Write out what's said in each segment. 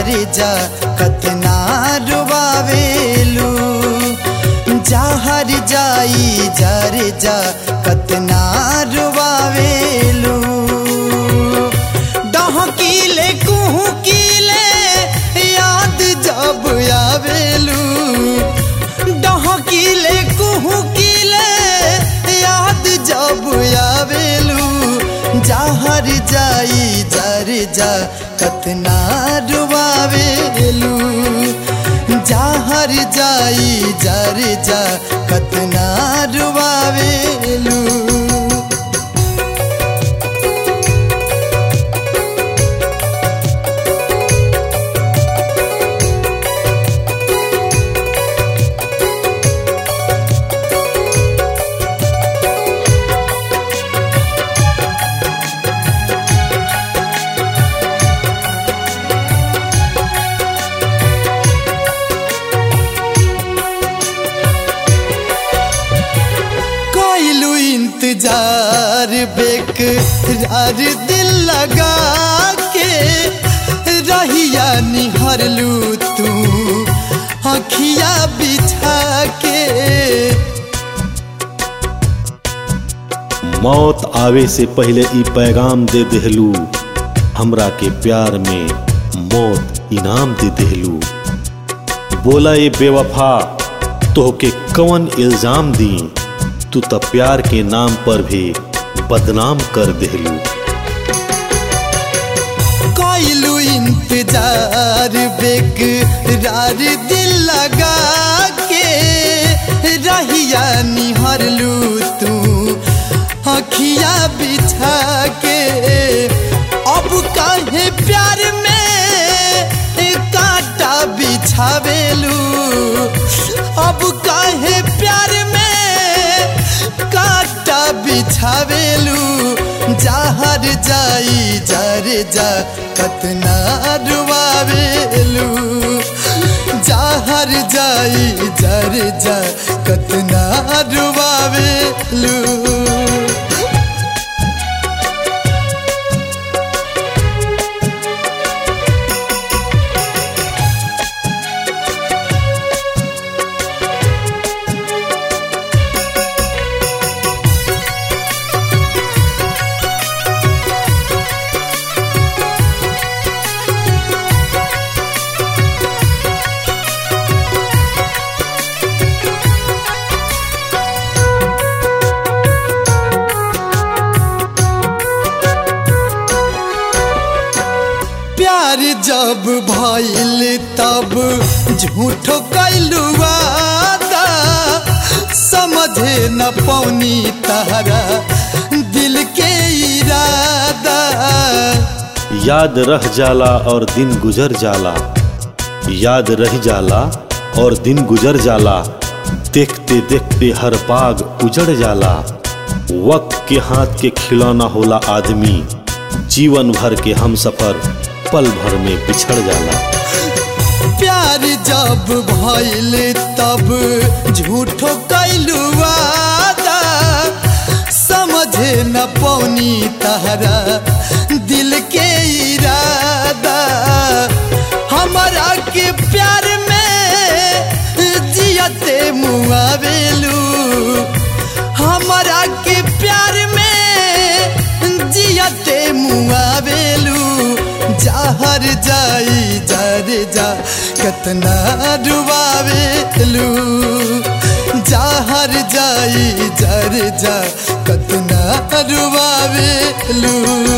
जार जा कतना रुबावेलू जहर जाई जार जा कतना रुबावेलू डहकीले कुहकीले याद जब आवेलू डहकीले कुहकीले याद जब आवेलू जहर जाई जर जा कतना रुबावेलू जहर जाई जर जा कतना रुबावेलू कोइलू इंतजार बेकरार दिल लगा के रहिया निहरलू तू अखिया बिछा के मौत आवे से पहले ई पैगाम दे देहलू हमरा के प्यार में मौत इनाम दे देहलू बोला ये बेवफा तोहके कवन इल्जाम दी तू त प्यार के नाम पर भी बदनाम कर देहलू कोइलू इंतजार बेकरार दिल लगा के रहिया निहरलू तू अखिया बिछा के अब काहे प्यार में कांटा बिछावेलू अब काहे प्यार में कांटा बिछावेलू जहर जाई जर जा कतना रुआवेलू जहर जाई जर जा कतना रुआवेलू प्यार जब भइल तब झूठो कैलू वादा समझे न पौनी तारा दिल के इरादा याद रह जाला और दिन गुजर जाला याद रह जाला और दिन गुजर जाला देखते देखते हर पाग उजड़ जाला वक्त के हाथ के खिलौना होला आदमी जीवन भर के हम सफर पल भर में बिछड़ जाला प्यार जब भइल तब झूठो कैलू वादा समझे न पौनी तारा दिल के इरादा हमारा के प्यार में जियते मुआवेलू हमारा के प्यार में जियते मुआवेलू जहर जाई जर जा कतना डुबावेलू जहर जाई जर जा कतना डुबावेलू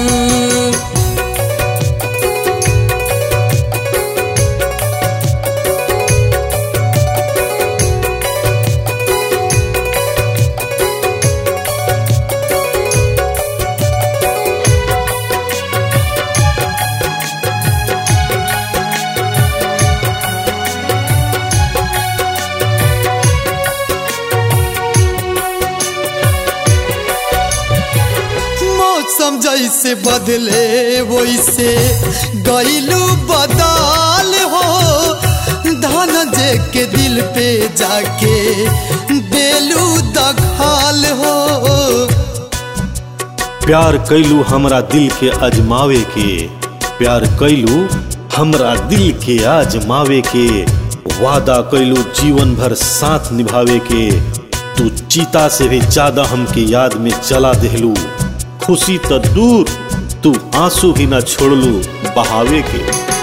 मौसम जैसे बदले वैसे गईलू बदल हो धन जे के दिल पे जाके देलू दखाल हो प्यार कैलू हमरा दिल के अजमावे के प्यार कैलू हमरा दिल के आजमावे के वादा कैलू जीवन भर साथ निभावे के तू चीता से भी ज्यादा हमके याद में चला देहलू खुशी त दूर तू आंसू भी न छोड़लू बहावे के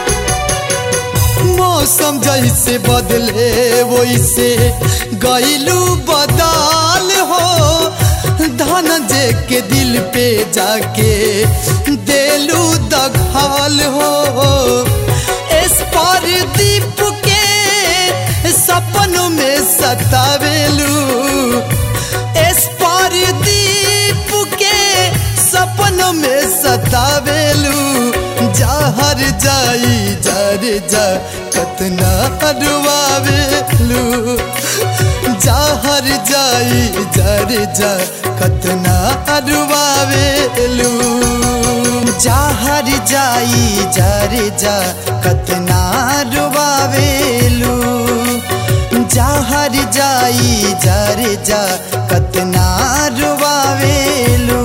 मौसम जैसे बदले वैसे गईलू बदाल हो धन जे के दिल पे जाके देलू दघाल हो इस पर दीप के सपनों में सतावेलू इस पर दीप के सपनों में सतावेलू जहर जाई जर जा कतना अडवावेलू जहर जाई जर जा कतना अडवावेलू जहर जाई जर जा कतना रुवावेलू जहर जाई जर जा कतना रुवावेलू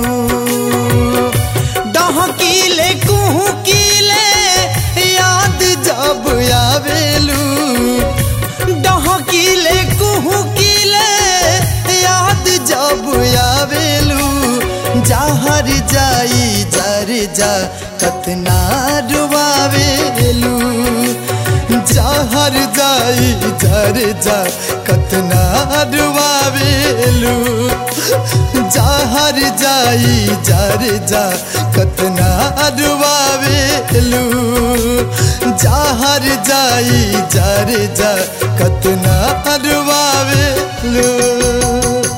डहकीले कुहकीले याद जब आवेलू डहकीले कुहकीले याद जब आवेलू जहर जाई जर जा कतना रुवावेलू जहर जाई जर जा कतना रुवावेलू जहर जाई जर जा कतना रुवावेलू जहर जाई जर जा कतना रुवावेलू